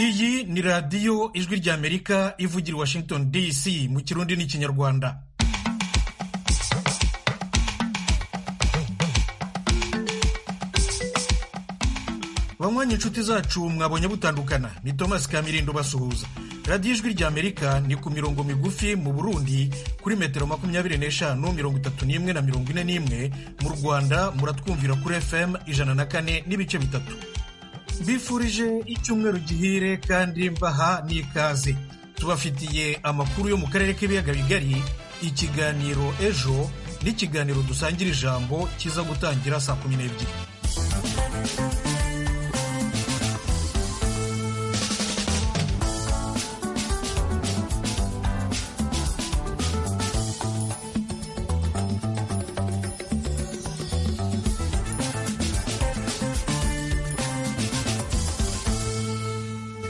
iyi ni radiyo ijwi ry'amerika ivugira i washington dc mu kirundi n'ikinyarwanda banywanyi inshuti zacu mwabonye butandukana ni thomas kamirindo basuhuza radiyo ijwi ry'amerika ni ku mirongo migufi mu burundi kuri metero makumyabiri n'eshanu mirongo itatu n'imwe na mirongo ine n'imwe mu rwanda muratwumvira kuri fm ijana na kane n'ibice bitatu bifurije icyumweru gihire kandi mbaha n'ikaze tubafitiye amakuru yo mu karere k'ibiyaga bigari ikiganiro ejo n'ikiganiro dusangira ijambo kiza gutangira saa kumi n'ebyiri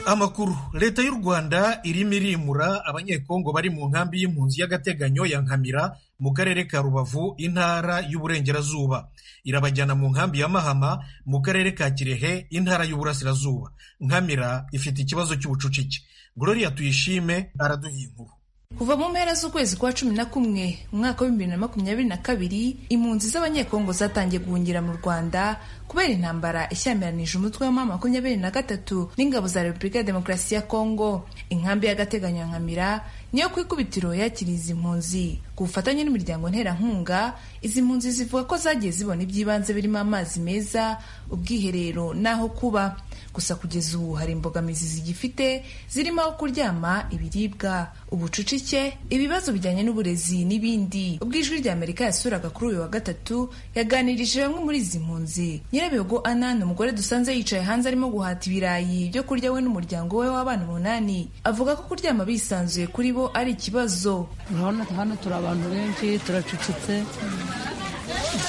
amakuru leta y'u rwanda irimo irimura abanyekongo bari mu nkambi y'impunzi y'agateganyo ya nkamira mu karere ka rubavu intara y'uburengerazuba irabajyana mu nkambi ya mahama mu karere ka kirehe intara y'uburasirazuba nkamira ifite ikibazo cy'ubucucike gloria tuyishime araduha inkuru kuva mu mpera z'ukwezi kwa cumi na kumwe umwaka w'ibihumbi bibiri na makumyabiri na kabiri impunzi z'abanyekongo zatangiye guhungira mu rwanda kubera intambara ishyamiranyije umutwe wa makumyabiri na gatatu n'ingabo za repubulika ya demokarasi ya kongo inkambi y'agateganyo nkamira niyo ku ikubitiro yakiriye izi mpunzi ku bufatanye n'imiryango nterankunga izi mpunzi zivuga ko zagiye zibona iby'ibanze birimo amazi meza ubwiherero n'aho kuba gusa kugeza ubu hari imbogamizi zigifite zirimo aho kuryama ibiribwa ubucucike ibibazo bijyanye n'uburezi n'ibindi ubwo ijwi rya amerika yasuraga kuri uyu wa gatatu yaganirije bamwe muri izi mpunzi nyirabihogo ana ni umugore dusanze yicaye hanze arimo guhata ibirayi byo kurya we n'umuryango we w'abana umunani avuga ko kuryama bisanzuye kuri bo ari ikibazo urabona hano turi abantu benshi turacucitse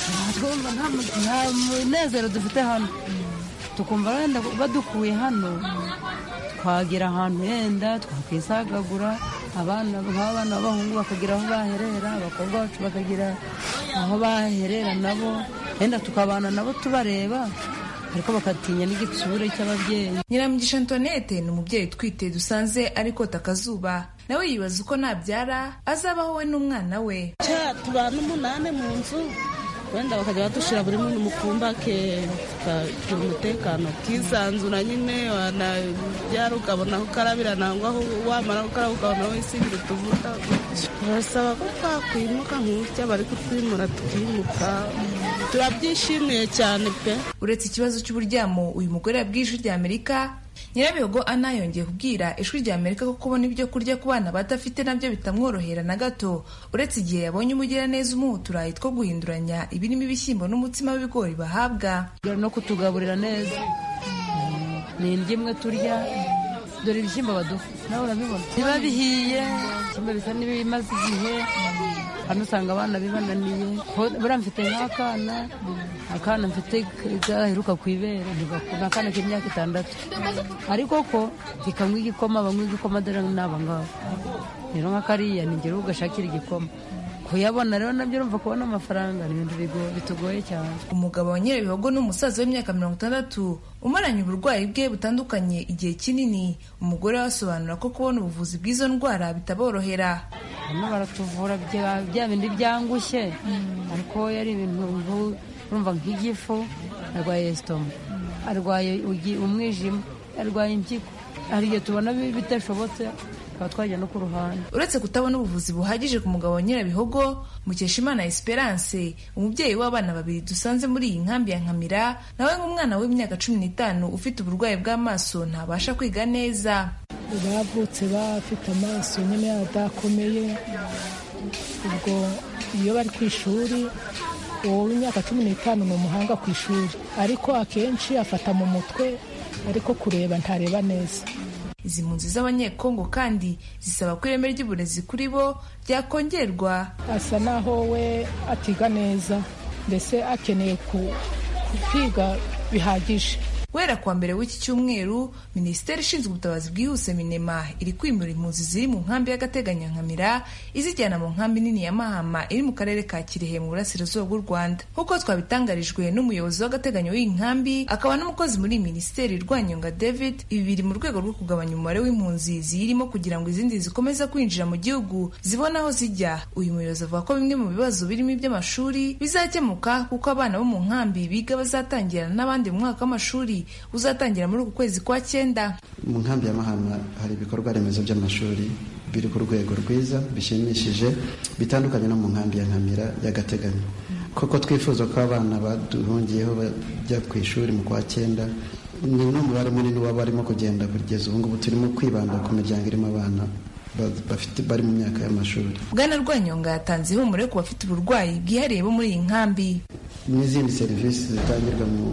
nta munezero dufite hano tukumva wenda badukuye hano twagera ahantu yenda twakwisagagura abana nk'abana b'abahungu bakagira aho baherera abakobwa bacu bakagira aho baherera nabo yenda tukabana nabo tubareba ariko bakatinya n'igitsure cy'ababyeyi nyiramugisha antoinette ni umubyeyi utwite dusanze ariko takazuba nawe yibaza uko nabyara azabaho we n'umwana we tubana umunani mu nzu wenda bakajya badushyira buri muntu mu kumba ke tukagira umutekano ukisanzura nyine wanabyara ukabona aho ukarabira nangwa aho wamara gukaraba ukabona aho wisingira utuvuta barasaba ko twakwimuka nk'utya bari kutwimura tukimuka turabyishimiye cyane pe uretse ikibazo cy'uburyamo uyu mugore yabwiye ijwi rya amerika nyirabihogo ana yongeye kubwira ijwi rya amerika ko kubona ibyo kurya ku bana badafite nabyo bitamworohera na gato uretse igihe yabonye umugiraneza umuha uturayi two guhinduranya ibirimo ibishyimbo n'umutsima w'ibigori bahabwa no kutugaburira neza ni indyo imwe turya dore ibishyimbo baduha nawe urabibona biba bihiye ibishyimbo bisa n'ibimaze igihe hano usanga abana bibananiye buriya mfite nk'akana akana mfite gaheruka ku ibere ni akana k'imyaka itandatu ariko ko kikanywa igikoma banywa igikoma dore ni aba ngaba rero nka kariya ni ngero ugashakira igikoma kuyabona rero nabyo urumva kubona amafaranga ni ibintu bitugoye cyane umugabo wa nyirabihogo ni umusaza w'imyaka mirongo itandatu umaranye uburwayi bwe butandukanye igihe kinini umugore we asobanura ko kubona ubuvuzi bw'izo ndwara bitaborohera hano baratuvura bya bindi byangushye ariko yari ibintu urumva nk'igifu arwaye esitoma arwaye umwijima arwaye impyiko hari igihe tubona bidashobotse twajya no ku ruhande uretse kutabona ubuvuzi buhagije ku mugabo wa nyirabihogo mukeshimana esperance umubyeyi w'abana babiri dusanze muri iyi nkambi ya nkamira nawe nk'umwana w'imyaka cumi n'itanu ufite uburwayi bw'amaso ntabasha kwiga neza bavutse bafite amaso nyine adakomeye ubwo iyo bari ku ishuri uwo w'imyaka cumi n'itanu ni umuhanga ku ishuri ariko akenshi afata mu mutwe ariko kureba ntareba neza izi mpunzi z'abanyekongo kandi zisaba ko ireme ry'uburezi kuri bo ryakongerwa asa naho we atiga neza mbese akeneye kwiga bihagije guhera kuwa mbere w'iki cyumweru minisiteri ishinzwe ubutabazi bwihuse minema iri kwimura impunzi ziri mu nkambi y'agateganyankamira izijyana mu nkambi nini ya mahama iri mu karere ka kirehe mu burasirazuba bw'u rwanda nk'uko twabitangarijwe n'umuyobozi w'agateganyo w'iyi nkambi akaba n'umukozi muri iyi minisiteri rwanyonga david ibi biri mu rwego rwo kugabanya umubare w'impunzi ziyirimo kugira ngo izindi zikomeza kwinjira mu gihugu zibone aho zijya uyu muyobozi avuga ko bimwe mu bibazo birimo iby'amashuri bizakemuka kuko abana bo mu nkambi biga bazatangira n'abandi mu mwaka w'amashuri uzatangira muri uku kwezi kwa cyenda mu nkambi ya mahama hari ibikorwa remezo by'amashuri biri ku rwego rwiza bishimishije bitandukanye no mu nkambi ya nkamira y'agateganyo koko twifuza ko abana baduhungiyeho bajya ku ishuri mu kwa cyenda ni n'umubare munini waba barimo kugenda kugeza ubu ngubu turimo kwibanda ku miryango irimo abana bafite bari mu myaka y'amashuri bwana rwanyonga yatanze ihumure ku bafite uburwayi bwihariye bo muri iyi nkambi n'izindi serivisi zitangirwa mu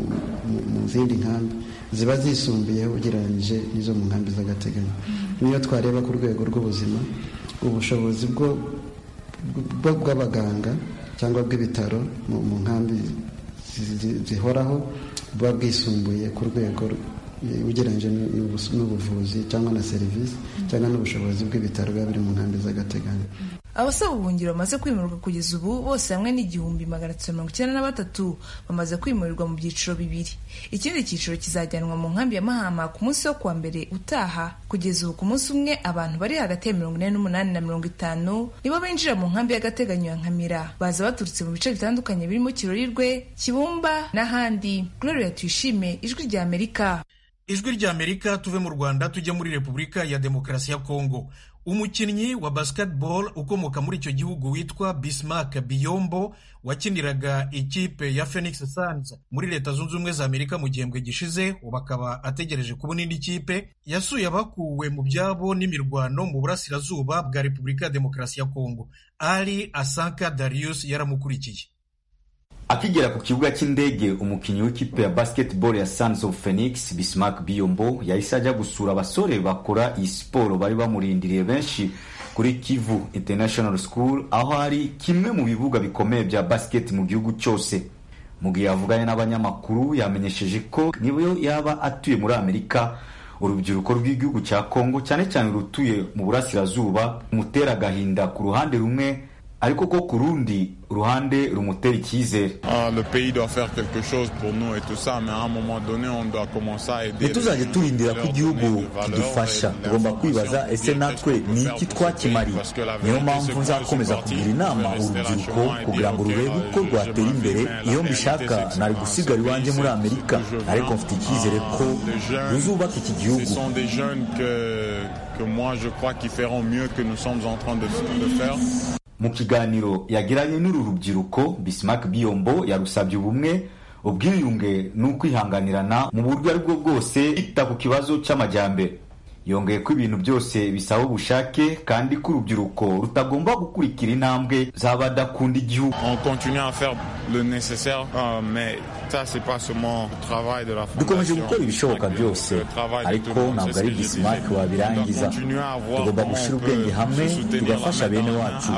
zindi nkambi ziba zisumbuyeho ugereranyije n'izo mu nkambi z'agateganyo niyo twareba ku rwego rw'ubuzima ubushobozi bw'abaganga cyangwa bw'ibitaro mu nkambi zihoraho buba bwisumbuye ku rwego ugereranyije n'ubuvuzi cyangwa na serivisi cyangwa n'ubushobozi bw'ibitaro biba biri mu nkambi z'agateganyo abasaba ubuhungiro bamaze kwimurwa kugeza ubu bose hamwe n'igihumbi magana atatu mirongo icyenda na batatu bamaze kwimurirwa mu byiciro bibiri ikindi cyiciro kizajyanwa mu nkambi ya mahama ku munsi wo kuwa mbere utaha kugeza ubu ku munsi umwe abantu bari hagati ya mirongo ine n'umunani na mirongo itanu nibo binjira mu nkambi y'agateganyo ya nkamira baza baturutse mu bice bitandukanye birimo kirorirwe kibumba n'ahandi gloria tuyishime ijwi rya amerika ijwi rya amerika tuve mu rwanda tujya muri repubulika ya demokarasi ya kongo umukinnyi wa basketball ukomoka muri icyo gihugu witwa bismark biyombo wakiniraga ikipe ya phoenix suns muri leta zunze ubumwe za amerika mu gihembwe gishize ubu akaba ategereje kubona indi kipe yasuye abakuwe mu byabo n'imirwano mu burasirazuba bwa repubulika ya demokarasi ya kongo ali asanka darius yaramukurikiye Akigera ku kibuga cy'indege umukinnyi w'ikipe ya basketball ya Sons of Phoenix Bismarck Biyombo yahise ajya gusura abasore bakora iyi siporo bari bamurindiriye benshi kuri Kivu International School aho hari kimwe mu bibuga bikomeye bya basket mu gihugu cyose mu gihe yavuganye n'abanyamakuru yamenyesheje ko niyo yaba atuye muri Amerika urubyiruko rw'igihugu cya Congo cyane cyane rutuye mu burasirazuba mutera agahinda ku ruhande rumwe ariko ko ku rundi ruhande rumutera icyizere ntituzajye turindira ko igihugu kidufasha tugomba kwibaza ese natwe ni iki twakimariye niyo mpamvu nzakomeza kugira inama urubyiruko kugira ngo rurebe uko rwatera imbere iyo mbishaka nari gusigara iwanjye muri amerika ariko mfite icyizere ko ruzubaka iki gihugu mu kiganiro yagiranye n'uru rubyiruko Bismarck Biyombo yarusabye ubumwe ubwiyunge n'ukwihanganirana mu buryo ari bwo bwose yita ku kibazo cy'amajyambere yongeye ko ibintu byose bisaba ubushake kandi ko urubyiruko rutagomba gukurikira intambwe z'abadakunda igihugu dukomeje gukora ibishoboka byose ariko ntabwo ari bismark wabirangiza tugomba gushyira ubwenge hamwe tugafasha bene wacu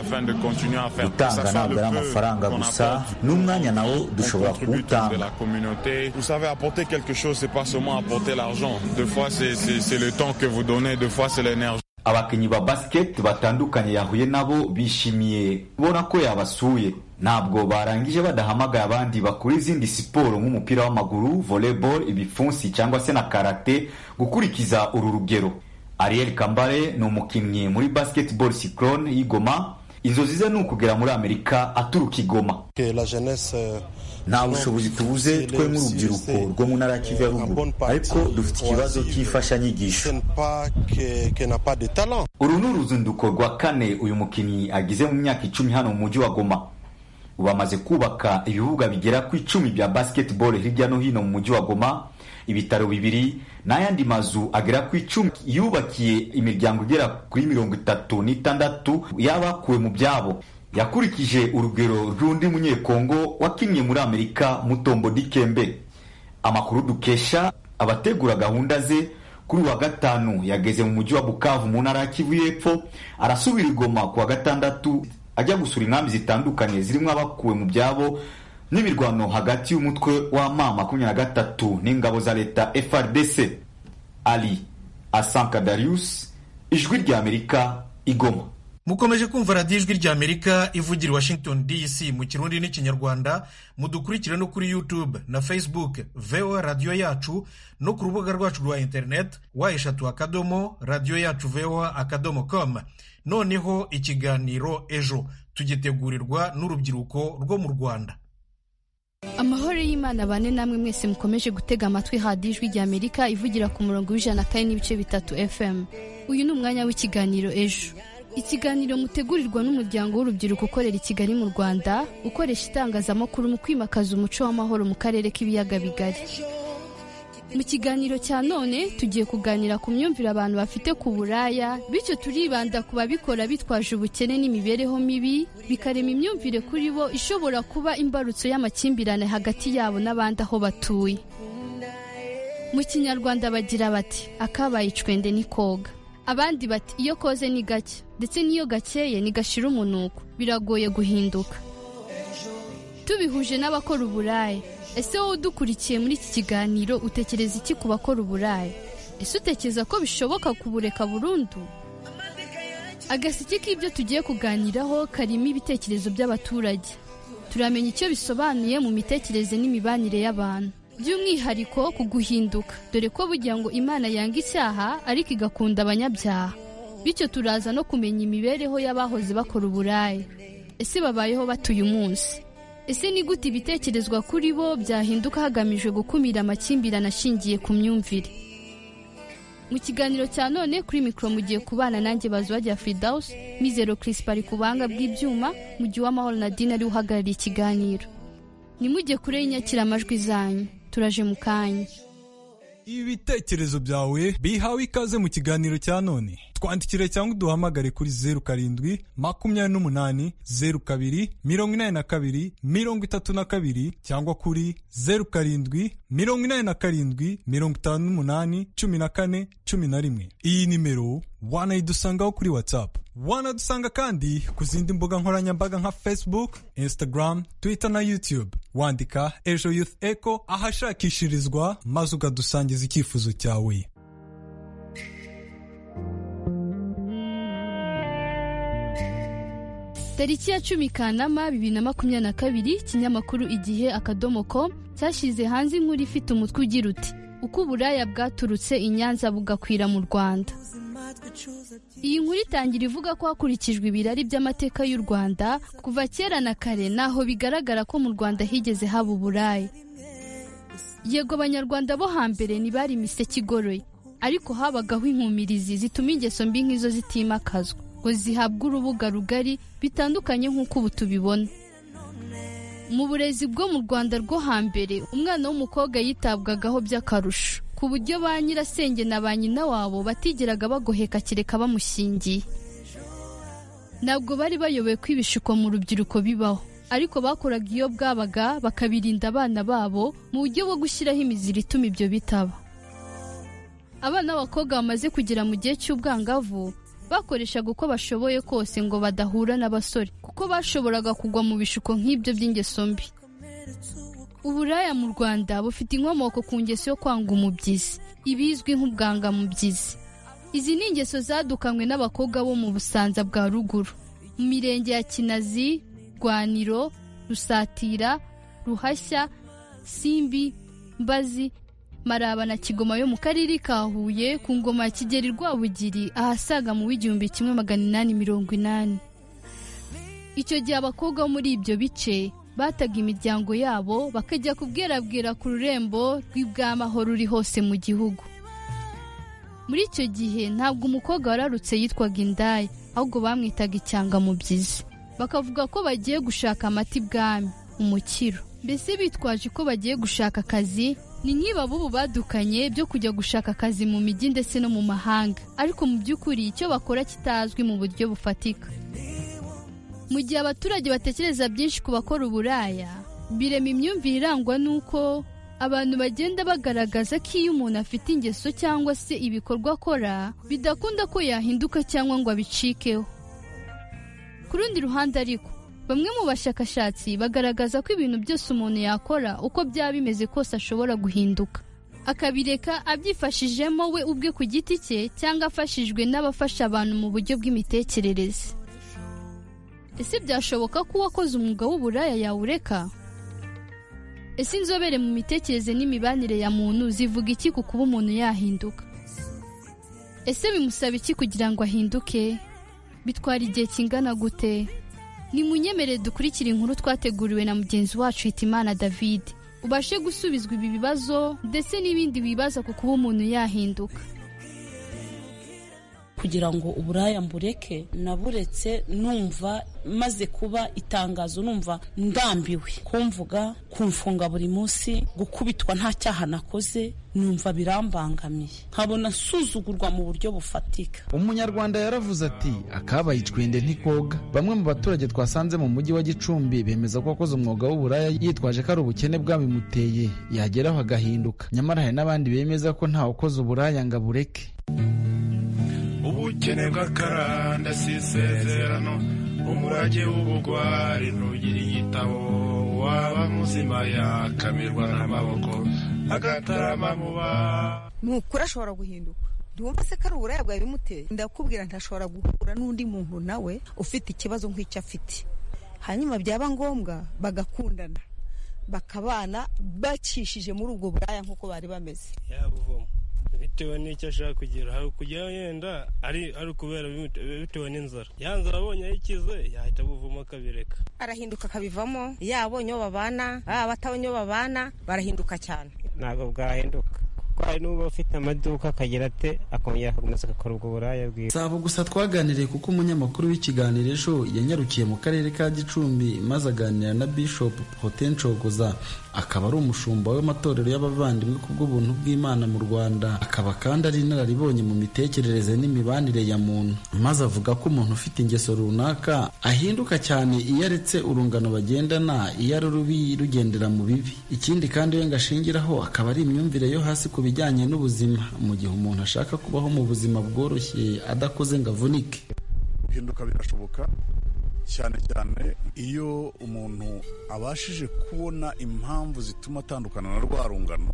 gutanga ntabwo ari amafaranga gusa n'umwanya nawo dushobora kuwutanga vous donnez deux fois c'est l'énergie abakinnyi ba basket batandukanye yahuye nabo bishimiye kubona ko yabasuye ntabwo barangije badahamagaye abandi bakora izindi siporo nk'umupira w'amaguru volleyball ibipfunsi cyangwa se na karate gukurikiza uru rugero ariel kambare ni umukinnyi muri basketball cyclone y'igoma inzozi ze ni ukugera muri amerika aturuka igoma nta bushobozi tubuze twe nk'urubyiruko rwo mu ntara ya kivu ya ruguru ariko dufite ikibazo cy'imfashanyigisho uru ni uruzinduko rwa kane uyu mukinnyi agize mu myaka icumi hano mu mujyi wa goma ubu amaze kubaka ibibuga bigera ku icumi bya basketball hirya no hino mu mujyi wa goma ibitaro bibiri n'ayandi mazu agera ku icumi yubakiye imiryango igera kuri mirongo itatu n'itandatu y'abakuwe mu byabo yakurikije urugero rw'undi munyekongo wakinnye muri amerika mutombo dikembe amakuru dukesha abategura gahunda ze kuri uwa gatanu yageze mu mujyi wa bukavu mu ntara ya kivu y'epfo arasubira igoma ku wa gatandatu ajya gusura inkambi zitandukanye zirimo abakuwe mu byabo n'imirwano hagati y'umutwe w'ama makumyabiri na gatatu n'ingabo za leta FRDC ali asanka darius ijwi ry'amerika igoma mukomeje kumva radiyo ijwi ry'amerika ivugira i washington dc mu kirundi n'ikinyarwanda mudukurikire no kuri youtube na facebook voa radiyo yacu no ku rubuga rwacu rwa interineti wa eshatu akadomo radiyo yacu voa akadomo com noneho ikiganiro ejo tugitegurirwa n'urubyiruko rwo mu rwanda amahoro y'imana bane namwe mwese mukomeje gutega amatwi hadiyo ijwi ry'amerika ivugira ku murongo w'ijana na kane n'ibice bitatu fm uyu ni umwanya w'ikiganiro ejo ikiganiro mutegurirwa n'umuryango w'urubyiruko ukorera i kigali mu rwanda ukoresha itangazamakuru mu kwimakaza umuco w'amahoro mu karere k'ibiyaga bigari mu kiganiro cya none tugiye kuganira ku myumvire abantu bafite ku buraya bityo turibanda ku babikora bitwaje ubukene n'imibereho mibi bikarema imyumvire kuri bo ishobora kuba imbarutso y'amakimbirane hagati yabo n'abandi aho batuye mu kinyarwanda bagira bati akabaye icwende ni koga abandi bati iyo koze ni gake ndetse n'iyo gakeye ntigashira umunuko biragoye guhinduka tubihuje n'abakora uburayi ese wowe udukurikiye muri iki kiganiro utekereza iki ku bakora uburayi ese utekereza ko bishoboka kubureka burundu agaseke k'ibyo tugiye kuganiraho karimo ibitekerezo by'abaturage turamenya icyo bisobanuye mu mitekerereze n'imibanire y'abantu by'umwihariko ku guhinduka dore ko bugira ngo imana yanga icyaha ariko igakunda abanyabyaha bityo turaza no kumenya imibereho y'abahoze bakora uburayi ese babayeho batuye umunsi ese ni gute ibitekerezwa kuri bo byahinduka hagamijwe gukumira amakimbirane ashingiye ku myumvire mu kiganiro cya none kuri mikoro mugiye kubana nanjye bazajya fridawusi mizero kirisipa ari ku buhanga bw'ibyuma mu gihe uwamahoro nadine ari uhagarariye ikiganiro nimujye kure y'inyakiramajwi zanyu turaje mu kanya ibitekerezo byawe bihawe ikaze mu kiganiro cya none twandikire cyangwa uduhamagare kuri zeru karindwi makumyabiri n'umunani zeru kabiri mirongo inani na kabiri mirongo itatu na kabiri cyangwa kuri zeru karindwi mirongo inani na karindwi mirongo itanu n'umunani cumi na kane cumi na rimwe iyi nimero wanayidusangaho kuri whatsapp wanadusanga kandi ku zindi mbuga nkoranyambaga nka facebook instagram twitter na youtube wandika ejo youth echo ahashakishirizwa maze ukadusangiza icyifuzo cyawe tariki ya cumi kanama bibiri na makumyabiri na kabiri ikinyamakuru igihe akadomo com cyashyize hanze inkuru ifite umutwe ugira uti uko uburaya bwaturutse i nyanza bugakwira mu rwanda iyi nkuru itangira ivuga ko hakurikijwe ibirari by'amateka y'u rwanda kuva kera na kare naho bigaragara ko mu rwanda higeze haba uburayi yego abanyarwanda bo hambere ntibari imiseke igoroye ariko habagaho inkumirizi zituma ingeso mbi nk'izo zitimakazwa ngo zihabwe urubuga rugari bitandukanye nk'uko ubu tubibona mu burezi bwo mu rwanda rwo hambere umwana w'umukobwa yitabwagaho by'akarusho ku buryo ba nyirasenge na ba nyina wabo batigeraga bagoheka kereka bamushingiye ntabwo bari bayoboye ko ibishuko mu rubyiruko bibaho ariko bakoraga iyo bwabaga bakabirinda abana babo mu buryo bwo gushyiraho imiziro ituma ibyo bitaba abana b'abakobwa bamaze kugera mu gihe cy'ubwangavu bakoreshaga uko bashoboye kose ngo badahura n'abasore kuko bashoboraga kugwa mu bishuko nk'ibyo by'ingeso mbi uburaya mu rwanda bufite inkomoko ku ngeso yo kwanga umubyizi ibizwi nk'ubwangamubyizi izi ni ingeso zadukanywe n'abakobwa bo mu busanza bwa ruguru mu mirenge ya kinazi rwaniro rusatira ruhashya simbi mbazi maraba na kigoma yo mu karere ka huye ku ngoma ya kigeri rwabugiri ahasaga mu w'igihumbi kimwe magana inani mirongo inani icyo gihe abakobwa bo muri ibyo bice bataga imiryango yabo bakajya kubwerabwera ku rurembo rw'ibwamaho ruri hose mu gihugu muri icyo gihe ntabwo umukobwa wararutse yitwaga indaya ahubwo bamwitaga icyangamubyizi bakavuga ko bagiye gushaka amata ibwami umukiro mbese bitwaje ko bagiye gushaka akazi ni nk'iba b'ubu badukanye byo kujya gushaka akazi mu mijyi ndetse no mu mahanga ariko mu by'ukuri icyo bakora kitazwi mu buryo bufatika mu gihe abaturage batekereza byinshi ku bakora uburaya birema imyumvire irangwa n'uko abantu bagenda bagaragaza ko iyo umuntu afite ingeso cyangwa se ibikorwa akora bidakunda ko yahinduka cyangwa ngo abicikeho ku rundi ruhande ariko bamwe mu bashakashatsi bagaragaza ko ibintu byose umuntu yakora uko byaba bimeze kose ashobora guhinduka akabireka abyifashijemo we ubwe ku giti cye cyangwa afashijwe n'abafasha abantu mu buryo bw'imitekerereze ese byashoboka ko uwakoze umwuga w'uburaya yawureka ese inzobere mu mitekerereze n'imibanire ya muntu zivuga iki ku kuba umuntu yahinduka ese bimusaba iki kugira ngo ahinduke bitwara igihe kingana gute ni munyemere dukurikira inkuru twateguriwe na mugenzi wacu hitimana david ubashe gusubizwa ibi bibazo ndetse n'ibindi bibaza ku kuba umuntu yahinduka kugira ngo uburaya mbureke naburetse numva maze kuba itangazo numva ndambiwe kumvuga kumfunga buri munsi gukubitwa nta cyaha nakoze numva birambangamiye nkabona nsuzugurwa mu buryo bufatika umunyarwanda yaravuze ati akabaye icwende ntikoga bamwe mu baturage twasanze mu mujyi wa gicumbi bemeza ko wakoze umwuga w'uburaya yitwaje ko ari ubukene bwabimuteye yageraho agahinduka nyamara hari n'abandi bemeza ko ntawakoze uburaya ngo abureke ubukene bw'akaranda si isezerano umurage w'ubugwari ntugira igitabo waba muzima yakamirwa n'amaboko agatarama muba ni ukuri ashobora guhinduka ntiwumva se ko ari uburaya bwawe bimuteye ndakubwira ntashobora guhura n'undi muntu nawe ufite ikibazo nk'icyo afite hanyuma byaba ngombwa bagakundana bakabana bacishije muri ubwo buraya nk'uko bari bameze bitewe n'icyo ashaka kugeraho kujya yenda ari ari ukubera bitewe n'inzara ya nzara abonye ayikize yahita buvamo akabireka arahinduka akabivamo yaba abonye uwo babana baba batabonye uwo babana barahinduka cyane ntabwo bwahinduka hari n'uba ufite amaduka akagira ate akongera akakomeza agakora ubwo buraya bwiwe si abo gusa twaganiriye kuko umunyamakuru w'ikiganiro ejo yanyarukiye mu karere ka gicumbi maze aganira na bishop potencogoza akaba ari umushumba w'amatorero y'abavandimwe ku bw'ubuntu bw'imana mu rwanda akaba kandi ari inararibonye mu mitekerereze n'imibanire ya muntu maze avuga ko umuntu ufite ingeso runaka ahinduka cyane iyo aretse urungano bagendana iyo ari rubi rugendera mu bibi ikindi kandi we ngo ashingiraho akaba ari imyumvire yo hasi ku bijyanye n'ubuzima mu gihe umuntu ashaka kubaho mu buzima bworoshye adakoze ngo avunike guhinduka birashoboka cyane cyane iyo umuntu abashije kubona impamvu zituma atandukana na rwa rungano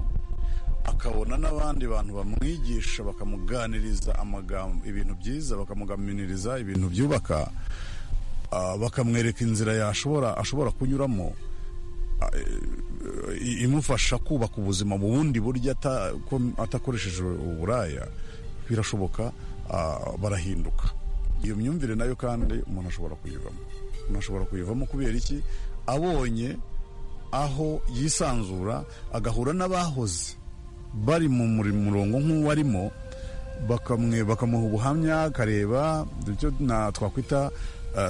akabona n'abandi bantu bamwigisha bakamuganiriza amagambo ibintu byiza bakamugaminiriza ibintu byubaka bakamwereka inzira yashobora ashobora kunyuramo imufasha kubaka ubuzima mu bundi buryo atakoresheje uburaya birashoboka barahinduka iyo myumvire nayo kandi umuntu ashobora kuyivamo umuntu ashobora kuyivamo kubera iki abonye aho yisanzura agahura n'abahoze bari mu murongo nk'uwarimo bakamuha ubuhamya akareba ibyo twakwita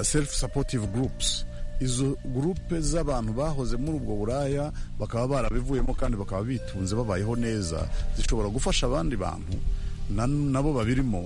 self supportive groups izo gurupe z'abantu bahoze muri ubwo buraya bakaba barabivuyemo kandi bakaba bitunze babayeho neza zishobora gufasha abandi bantu nabo babirimo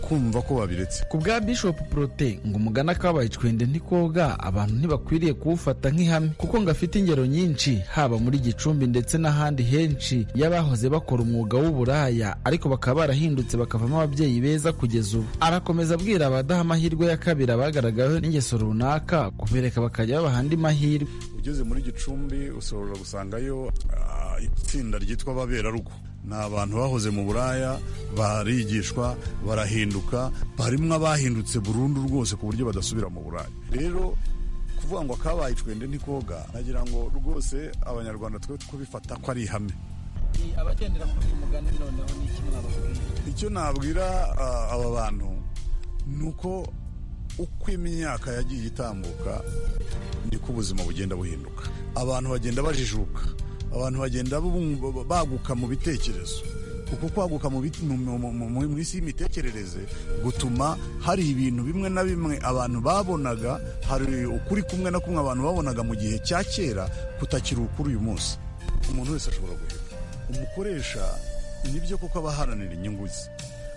kumva ko babiretse ku bwa bishop prote ngo umugana kabaye icwende ntikoga abantu ntibakwiriye kuwufata nk'ihame kuko ngo afite ingero nyinshi haba muri gicumbi ndetse n'ahandi henshi y'abahoze bakora umwuga w'uburaya ariko bakaba barahindutse bakavamo ababyeyi beza kugeza ubu arakomeza abwira abadaha amahirwe ya kabiri abagaragaweho n'ingeso runaka kubereka bakajya babaha andi mahirwe ugeze muri gicumbi ushobora gusangayo itsinda ryitwa ababerarugo ni abantu bahoze mu buraya barigishwa barahinduka barimo abahindutse burundu rwose ku buryo badasubira mu buraya rero kuvuga ngo akabaye icwende ntikoga nagira ngo rwose abanyarwanda twe kubifata ko ari ihame abagendera kuri uyu mugani noneho ni iki mwababwira icyo nabwira aba bantu ni uko uko imyaka yagiye itambuka niko ubuzima bugenda buhinduka abantu bagenda bajijuka abantu bagenda baguka mu bitekerezo kuko kwaguka mu isi y'imitekerereze gutuma hari ibintu bimwe na bimwe abantu babonaga hari ukuri kumwe na kumwe abantu babonaga mu gihe cya kera kutakiri ukuri uyu munsi umuntu wese ashobora guhita umukoresha nibyo kuko aba aharanira inyungu ze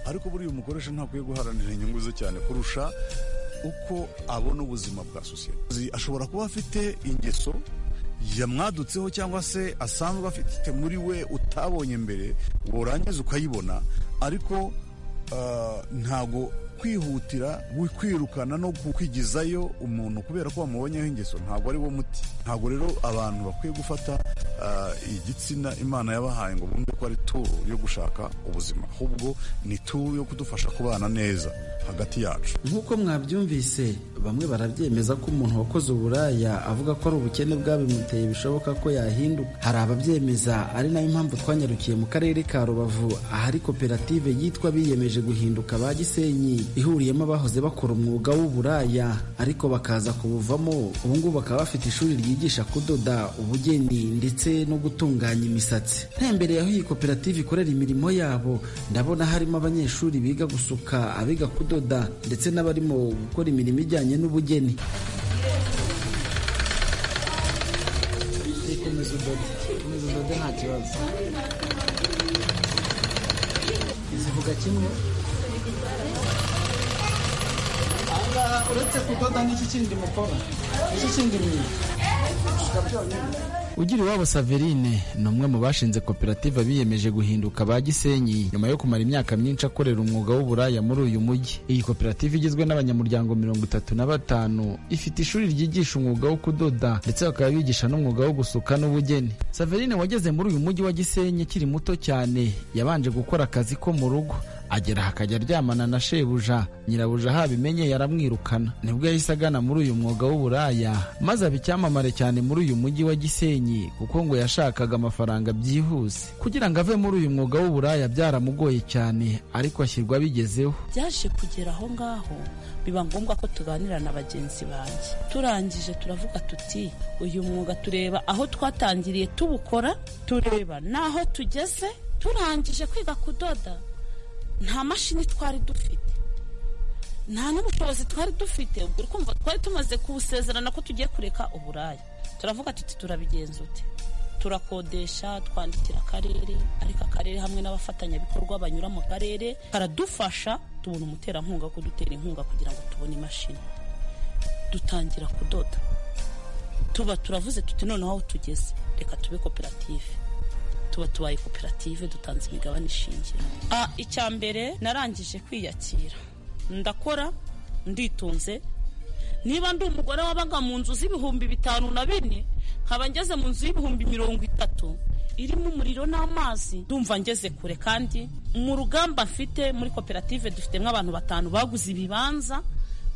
ariko buriya umukoresha ntakwiye guharanira inyungu ze cyane kurusha uko abona ubuzima bwa sosiyete ashobora kuba afite ingeso yamwadutseho cyangwa se asanzwe afite muri we utabonye mbere warangiza ukayibona ariko ntago kwihutira kwirukana no kwigizayo umuntu kubera ko wamubonyeho ingeso ntabwo ari wo muti ntabwo rero abantu bakwiye gufata ah, igitsina imana yabahaye ngo bumve ko ari turu yo gushaka ubuzima ahubwo ni turu yo kudufasha kubana neza hagati yacu nk'uko mwabyumvise bamwe barabyemeza ko umuntu wakoze uburaya avuga ko ari ubukene bwabimuteye bishoboka ko yahinduka hari ababyemeza ari nayo mpamvu twanyarukiye mu karere ka rubavu ahari koperative yitwa biyemeje guhinduka ba gisenyi ihuriyemo abahoze bakora umwuga w'uburaya ariko bakaza kubuvamo ubungubu bakaba bafite ishuri ryigisha kudoda ubugeni ndetse no gutunganya imisatsi ntembereye aho iyi koperative ikorera imirimo yabo ndabona harimo abanyeshuri biga gusuka abiga kudoda ndetse n'abarimo gukora imirimo ijyanye n'ubugeni komeza udode komeza udode nta kibazo zivuga kimwe ahangaha uretse kudoda n'iki kindi mukora n'iki kindi mwiga gusuka byonyine ugira iwabo saverine ni umwe mu bashinze koperative biyemeje guhinduka ba gisenyi nyuma yo kumara imyaka myinshi akorera umwuga w'uburaya muri uyu mujyi iyi koperative igizwe n'abanyamuryango mirongo itatu na batanu ifite ishuri ryigisha umwuga wo kudoda ndetse bakaba bigisha n'umwuga wo gusuka n'ubugeni saverine wageze muri uyu mujyi wa gisenyi akiri muto cyane yabanje gukora akazi ko mu rugo agera aha akajya aryamana na shebuja nyirabuja ahabimenye yaramwirukana nibwo yahise agana muri uyu mwuga w'uburaya maze aba icyamamare cyane muri uyu mujyi wa gisenyi kuko ngo yashakaga amafaranga byihuse kugira ngo ave muri uyu mwuga w'uburaya byaramugoye cyane ariko ashyirwa abigezeho byaje kugera aho ngaho biba ngombwa ko tuganira na bagenzi banjye turangije turavuga tuti uyu mwuga tureba aho twatangiriye tuwukora tureba n'aho tugeze turangije kwiga kudoda nta mashini twari dufite nta n'ubushobozi twari dufite ubwo uri kumva twari tumaze kuwusezerana ko tugiye kureka uburaya turavuga tuti turabigenza ute turakodesha twandikira akarere ariko akarere hamwe n'abafatanyabikorwa banyura mu karere karadufasha tubona umuterankunga wo kudutera inkunga kugira ngo tubone imashini dutangira kudoda tuba turavuze tuti noneho aho tugeze reka tube koperative tuba tubaye koperative dutanze imigabane ishingiro Ah, icya mbere narangije kwiyakira ndakora nditunze niba ndi umugore wabaga mu nzu z'ibihumbi bitanu na bine nkaba ngeze mu nzu y'ibihumbi mirongo itatu irimo umuriro n'amazi ndumva ngeze kure kandi mu rugamba mfite muri koperative dufitemo abantu batanu baguze ibibanza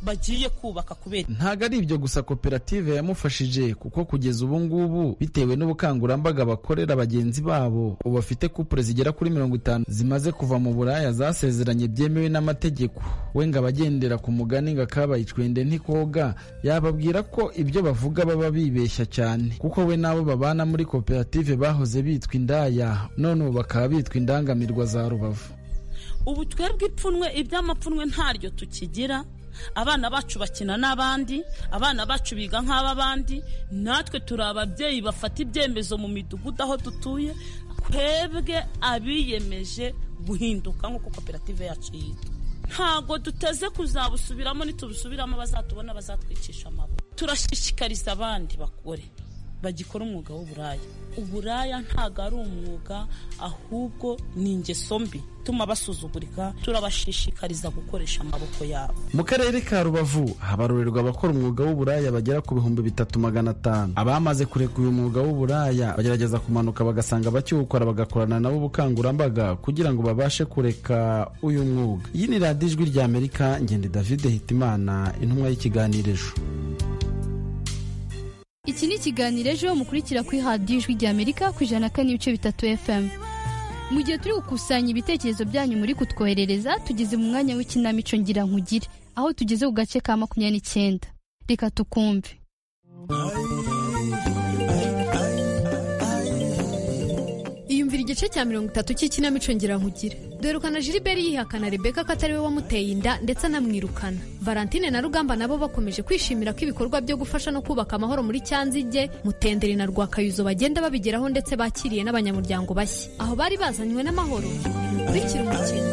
bagiye kubaka kubera ntabwo ari ibyo gusa koperative yamufashije kuko kugeza ubu ngubu bitewe n'ubukangurambaga bakorera bagenzi babo ubu bafite kupure zigera kuri mirongo itanu zimaze kuva mu buraya zasezeranye byemewe n'amategeko we ngo abagendera ku mugani ngo akabaye icwende ntikoga yababwira ko ibyo bavuga baba bibeshya cyane kuko we n'abo babana muri koperative bahoze bitwa indaya none ubu bakaba bitwa indangamirwa za rubavu ubu twebwe ipfunwe iby'amapfunwe ntaryo tukigira abana bacu bakina n'abandi abana bacu biga nk'ab'abandi natwe turi ababyeyi bafata ibyemezo mu midugudu aho dutuye twebwe abiyemeje guhinduka nk'uko koperative yacu yitwa ntabwo duteze kuzabusubiramo nitubusubiramo bazatubona bazatwicisha amaboko turashishikariza abandi bagore bagikora umwuga w'uburaya uburaya ntabwo ari umwuga ahubwo ni ingeso mbi tuma basuzugurika turabashishikariza gukoresha amaboko yabo mu karere ka rubavu habarurerwa abakora umwuga w'uburaya bagera ku bihumbi bitatu magana atanu abamaze kureka uyu mwuga w'uburaya bagerageza kumanuka bagasanga bakiwukora bagakorana nabo ubukangurambaga kugira ngo babashe kureka uyu mwuga iyi ni radiyo ijwi ry'amerika ngende david hitimana intumwa y'ikiganiro iki ni ikiganiro ejo mukurikira kuri radiyo ijwi ry'amerika ku ijana na kane n'ibice bitatu fm mu gihe turi gukusanya ibitekerezo byanyu muri kutwoherereza tugeze mu mwanya w'ikinamico ngira nkugire aho tugeze ku gace ka makumyabiri n'icyenda reka tukumve iyumvira igice cya mirongo itatu cy'ikinamico ngira nkugire dore ukana Gilbert yihakana Rebecca ko atari we wamuteye inda ndetse anamwirukana Valentine na Rugamba nabo bakomeje kwishimira ko ibikorwa byo gufasha no kubaka amahoro muri Cyanzige Mutenderi na Rwakayuzo bagenda babigeraho ndetse bakiriye n'abanyamuryango bashya aho bari bazanywe n'amahoro bikurikira umukino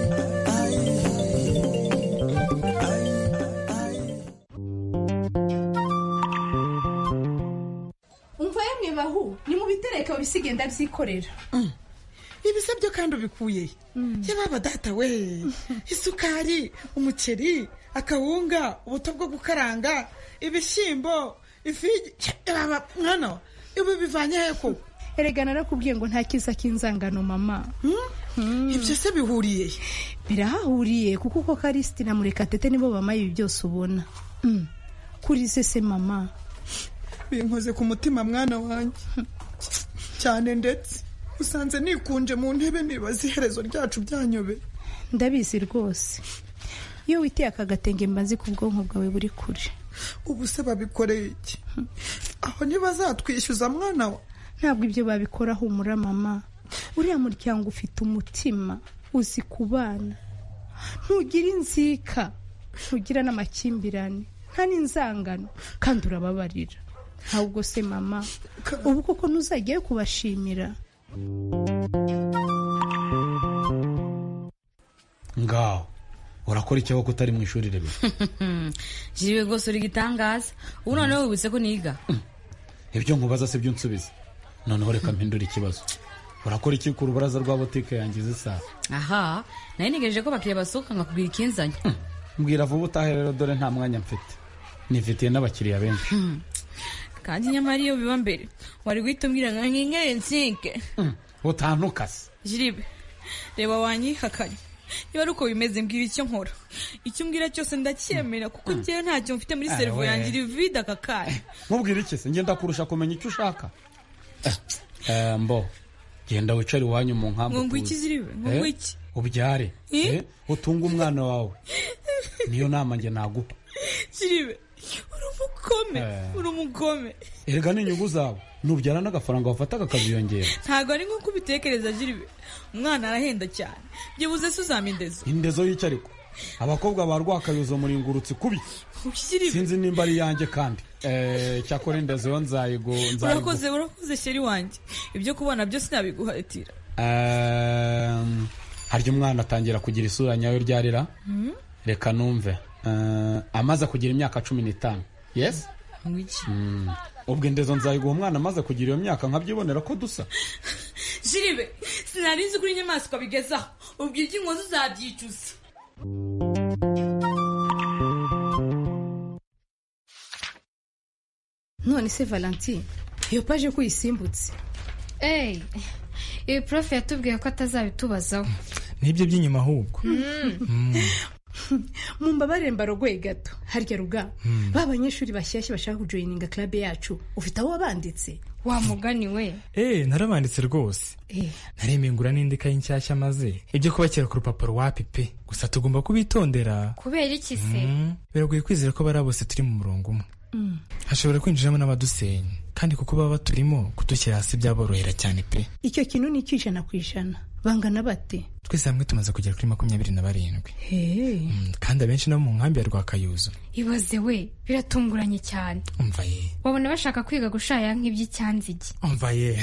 umva yemwe bahu ni mu bitereka wisigenda byikorera ibisabyo kandi ubikuye yababa data we isukari umuceri akawunga ubuto bwo gukaranga ibishyimbo ifigi yababa mwana ibi bivanye he ko erega narakubwiye ngo nta kiza k'inzangano mama ibyo se bihuriye he birahahuriye kuko uko karisiti na murekatete nibo bamaye ibi byose ubona Mm. kuri se se mama binkoze ku mutima mwana wanjye cyane ndetse usanze nikunje mu ntebe nibaza iherezo ryacu byanyobe ndabizi rwose iyo witeye aka gatenge mba nzi ko ubwonko bwawe buri kure ubu se babikoreye iki aho ntibazatwishyuza mwana wa ntabwo ibyo babikora humura mama uriya muryango ufite umutima uzi kubana ntugira inzika ntugira n'amakimbirane nta n'inzangano kandi urababarira ntabwo se mama ubu koko ntuzajyayo kubashimira ngaho urakora icyo kuko utari mu ishuri rimwe jiriwe rwose uri gitangaza ubu noneho wibutse ko niga ibyo nkubaza si byo nsubiza noneho reka mpindure ikibazo urakora iki ku rubaraza rwa butike yanjye isa aha nari ntegereje ko abakiriya basohoka nkakubwira ikinzanye mbwira vuba utahe rero dore nta mwanya mfite nifitiye n'abakiriya benshi kandi nyamara iyo biba mbere wari guhita umbwira ngo nkinkere nsike utantukase jiribe reba wanyihakanye niba ari uko bimeze mbwira icyo nkora icyo umbwira cyose ndacyemera kuko njyewe ntacyo mfite muri Awe. seruvu yanjye iri vide aka kanya nkubwire iki se ngenda kurusha kumenya icyo ushaka Eh, eh, mbo genda wicare iwanyu mu nkambi ngo ngo iki ziribe ngo ngo Eh, iki ubyare Eh? Eh, utunge umwana wawe niyo nama njye naguha ziribe uri umugome Eh. uri umugome erega n'inyungu zawe nubyara n'agafaranga wafataga akaziyongera ntabwo ari nk'uko ubitekereza jiribe umwana arahenda cyane byibuze se uzamindeza indezo y'icyariko abakobwa ba rwakayozo muringurutsi kubi sinzi nimba ari iyanjye kandi Eh, cyakora indezo yo nzayigo nzayigo urakoze urakoze sheri wanjye ibyo kubona byose nabiguhatira Ehm, harya umwana atangira kugira isura nyayo ryarira Hmm? reka numve Eh, amaze kugira imyaka cumi n'itanu yes ngo iki Mm. ubwo indezo nzayiguha umwana amaze kugira iyo myaka nkabyibonera ko dusa jiribe sinari nzi kuri inyamaswa bigezaho ubwo iby'inkozi uzabyicuza none se valentine iyo paje ko uyisimbutse eyi ibi prof yatubwiye ko atazabitubazaho n'ibyo by'inyuma ahubwo mumbabarire mbarogoye gato harya ruga ba banyeshuri bashyashya bashaka kujoyininga klabe yacu ufite aho wabanditse wa mugani we eee narabanditse rwose Eh, naremengura n'indi kayi nshyashya maze ibyo kubakira ku rupapuro wapi pe gusa tugomba kubitondera kubera iki se Mm. biragoye kwizera ko bariya bose turi mu murongo umwe Mm. hashobora kwinjiramo n'abadusenya kandi kuko baba baturimo kudushyira hasi byaborohera cyane pe icyo kintu ni icy'ijana ku ijana bangana bate twese hamwe tumaze kugera kuri makumyabiri na barindwi Hey. kandi abenshi no mu nkambi ya rwakayuzo ibaze we biratunguranye cyane umva ye wabona bashaka kwiga gushaya nk'iby'icyanzige umva ye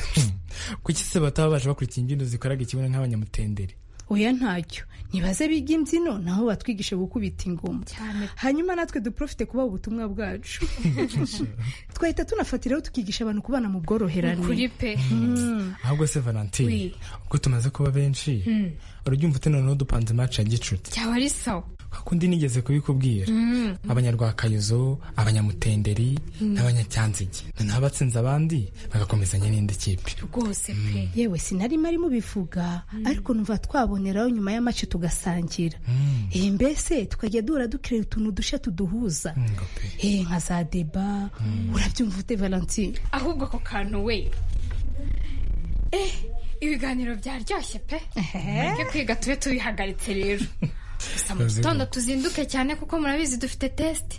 kuki se bataba baje bakurikira imbyino zikoraga ikibuno nk'abanyamutendere oya ntacyo nibaze biga imbyino naho batwigisha gukubita ingoma hanyuma natwe duprofite kubaha ubutumwa bwacu twahita tunafatiraho tukigisha abantu kubana mu bworoherane Ukuri pe Mm. ahubwo se valentine ubwo tumaze kuba benshi Mm. urubyumva ute noneho dupanze maci ya gicuti byaba ari sawa kakundi nigeze kubikubwira Mm. abanyarwakayozo abanyamutenderi Mm. n'abanyacyanzige noneho abatsinze abandi bagakomezanya n'indi kipe rwose pe yewe sinari mari mubivuga ariko numva twaboneraho nyuma y'amace tugasangira Eh, mbese tukajya duhora dukirera utuntu dushya tuduhuza Eh, nka za deba urabyumva ute valentine ahubwo ako kantu we eh ibiganiro byaryoshye pe mureke kwiga tube tubihagaritse rero gusa mu Turazigama. gitondo tuzinduke cyane kuko murabizi dufite tesite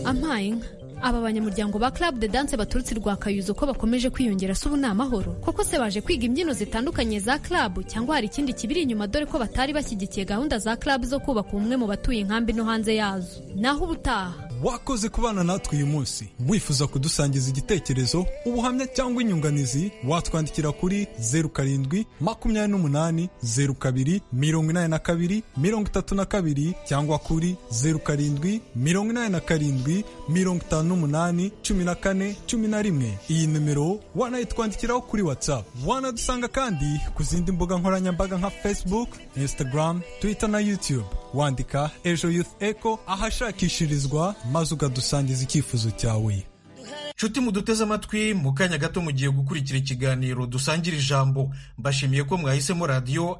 ampaye inka aba banyamuryango ba club de dance baturutse rwa kayuzo ko bakomeje kwiyongera si ubu ni amahoro koko se baje kwiga imbyino zitandukanye za club cyangwa hari ikindi kibiri inyuma dore ko batari bashyigikiye gahunda za club zo kubaka umwe mu batuye inkambi no hanze yazo naho ubutaha wakoze kubana natwe uyu munsi wifuza kudusangiza igitekerezo ubuhamya cyangwa inyunganizi watwandikira kuri zeru karindwi makumyabiri n'umunani zeru kabiri mirongo inani na kabiri mirongo itatu na kabiri cyangwa kuri zeru karindwi mirongo inani na karindwi mirongo itanu n'umunani cumi na kane cumi na rimwe iyi nimero wanayitwandikiraho kuri whatsapp wanadusanga kandi ku zindi mbuga nkoranyambaga nka facebook instagram twitter na youtube wandika ejo youth echo ahashakishirizwa maze ukadusangiza icyifuzo cyawe nshuti muduteze amatwi mu kanya gato mugiye gukurikira ikiganiro dusangira ijambo mbashimiye ko mwahisemo radiyo